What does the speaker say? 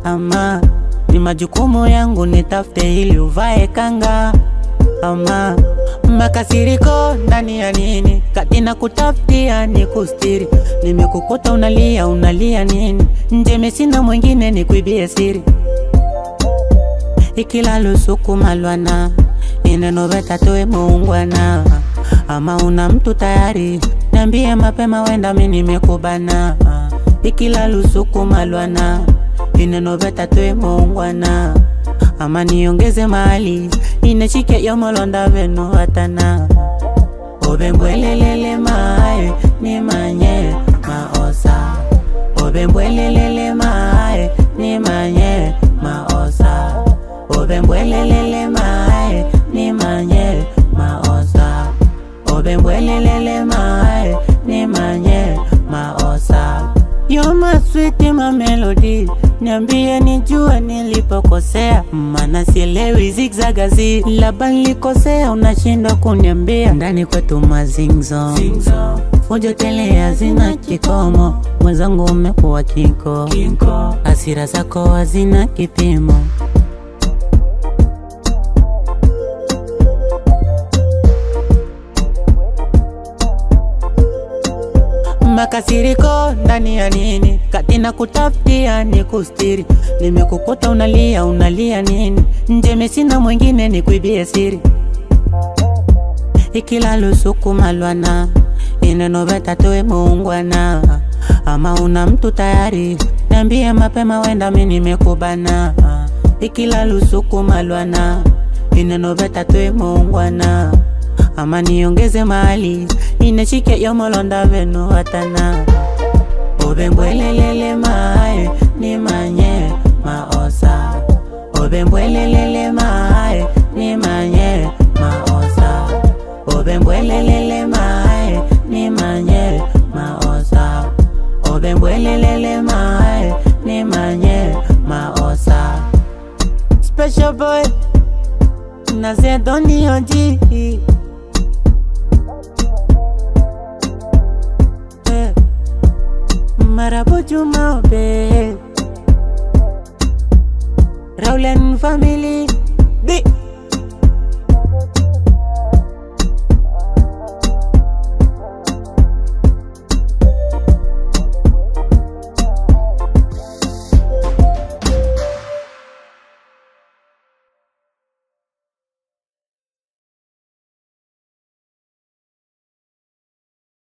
ama ni majukumu yangu nitafute ili uvae kanga ama makasiriko ndani ya nini kati na kutafutia ni kustiri nimekukuta unalia unalia nini njeme sina mwingine ni kuibie siri ikila lusuku malwana ineno vetatoe muungwana ama una mtu tayari niambie mapema wenda mi nimekubana ikila lusuku malwana ineno vetatoe muungwana ama niongeze mali inechike yomolonda veno hatana obembwelelele mae ni manye maosa obembwelelele mae ni manye maosa obembwelelele mae ni manye maosa obembwelelele mae ni manye maosa You're my sweet my melody Niambie nijue nilipokosea Mana sielewi zigzagazi Labda nilikosea unashindwa kuniambia Ndani kwetu mazingzo Fujo tele hazina kikomo Mwenzangu umekuwa kinko Hasira zako hazina kipimo makasiriko ndani ya nini kati na kutafutia ni kustiri nimekukuta unalia unalia nini njeme sina mwingine ni kuibie siri ikila lusuku malwana ineno vetatoe muungwana ama una mtu tayari niambie mapema wenda mi nimekubana ikila lusuku malwana ineno vetatoe muungwana ama niongeze mali inechike yomolonda veno hatana obembwelelele mae ni manye maosa obembwelelele mae ni manye maosa obembwelelele mae ni manye maosa obembwelelele mae ni manye maosa special boy nazedonioji Marabo Juma Obe Rowland family Big